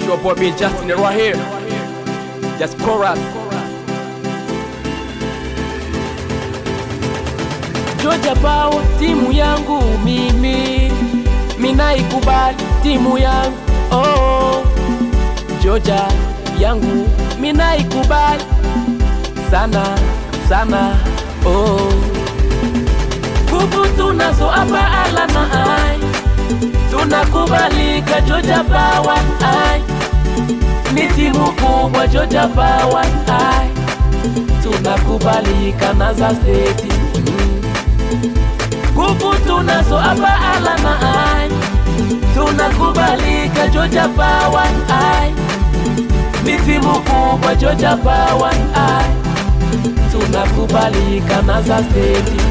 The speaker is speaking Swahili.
your boy being Justin right here. Just chorus. Georgia Power timu yangu mimi minaikubali timu yangu oh. Georgia yangu minaikubali sana sana oh. Nguvu tunazo hapa alama ai tunakubalika Georgia Power ai ni timu kubwa Georgia Power ai tunakubalika na za state mm. Nguvu tunazo hapa alama ai tunakubalika Georgia Power ai ni timu kubwa Georgia Power ai tunakubalika na za state